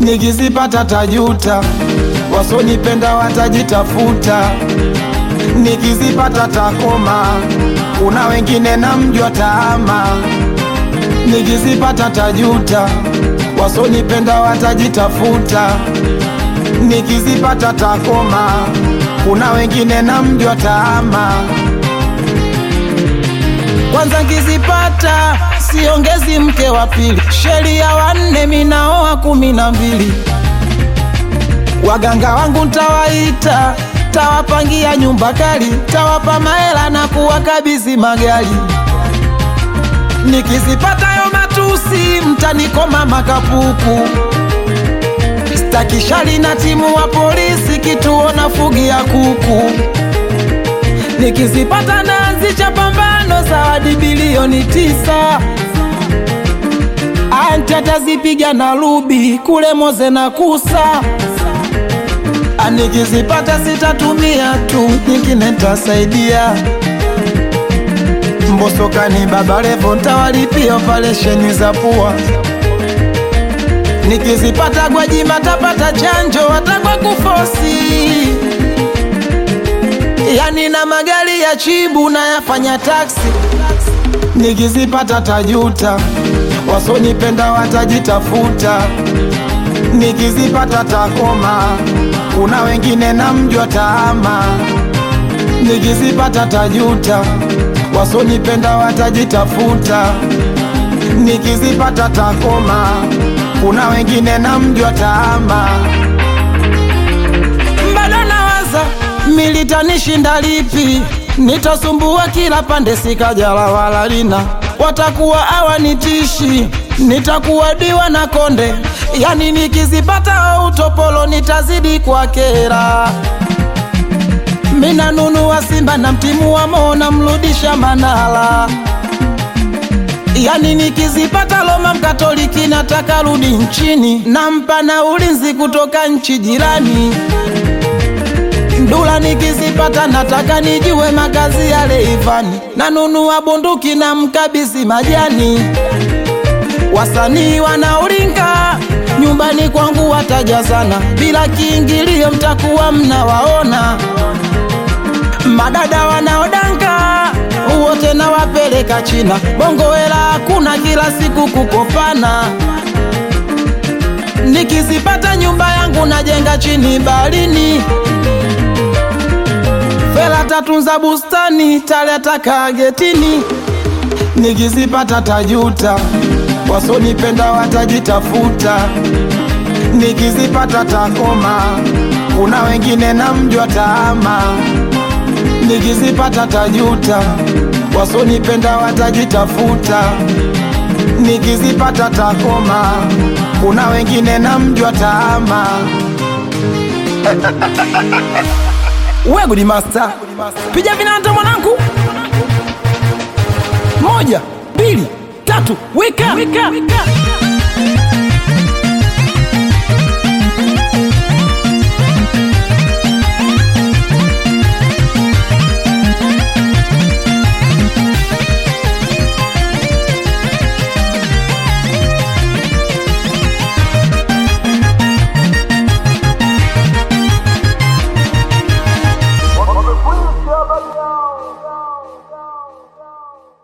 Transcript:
nikizipata tajuta, wasonipenda watajitafuta, nikizipata takoma, kuna wengine namjua taama, nikizipata tajuta, wasonipenda watajitafuta, nikizipata takoma, kuna wengine namjua taama. Kwanza nkizipata siongezi mke wa pili, sheria wanne minaoa kumi na mbili. Waganga wangu ntawaita, tawapangia nyumba kali, tawapa mahela na kuwakabidhi magari. Nikizipata yo matusi, mtanikoma makapuku. Stakishali na timu wa polisi, kituo na fugi ya kuku. Nikizipata naanzisha pambano, zawadi bilioni tisa. Anti atazipiga na rubi kule Moze na Kusa. Nikizipata sitatumia tu, nyingine ntasaidia. Mbosokani Baba Levo ntawalipia operesheni za pua. Nikizipata Gwajima tapata chanjo watakwa kufosi yani na magari ya chibu na yafanya taksi. Nikizipata tajuta, wasonipenda watajitafuta. Nikizipata takoma, kuna wengine namjua taama. Nikizipata tajuta, wasonipenda watajitafuta. Nikizipata takoma, kuna wengine namjua taama. Bado nawaza militanishinda lipi? Nitasumbua kila pande, sikajala wala lina, watakuwa hawanitishi, nitakuwa diwa na konde. Yani nikizipata utopolo nitazidi kwa kera. Mina nunua Simba na mtimu wa Mo namrudisha Manala. Yani nikizipata Roma Mkatoliki nataka rudi nchini, nampa na ulinzi kutoka nchi jirani. Ndula nikizipata nataka nijue makazi ya Leivani, nanunua bunduki na mkabisi majani. Wasanii wanaulinga nyumbani kwangu watajazana, bila kiingilio mtakuwa mnawaona. Madada wanaodanga wote nawapeleka China, bongo hela hakuna, kila siku kukopana. Nikizipata nyumba yangu najenga chini baharini Fela tatunza bustani, taleta kagetini. Nikizipata tajuta, wasonipenda watajitafuta. Nikizipata takoma, kuna wengine namjua taama. Nikizipata tajuta, wasonipenda watajitafuta. Nikizipata takoma, kuna wengine namjua taama. We Gudi Master, piga vinanda mwanangu, moja mbili tatu, wika, wika.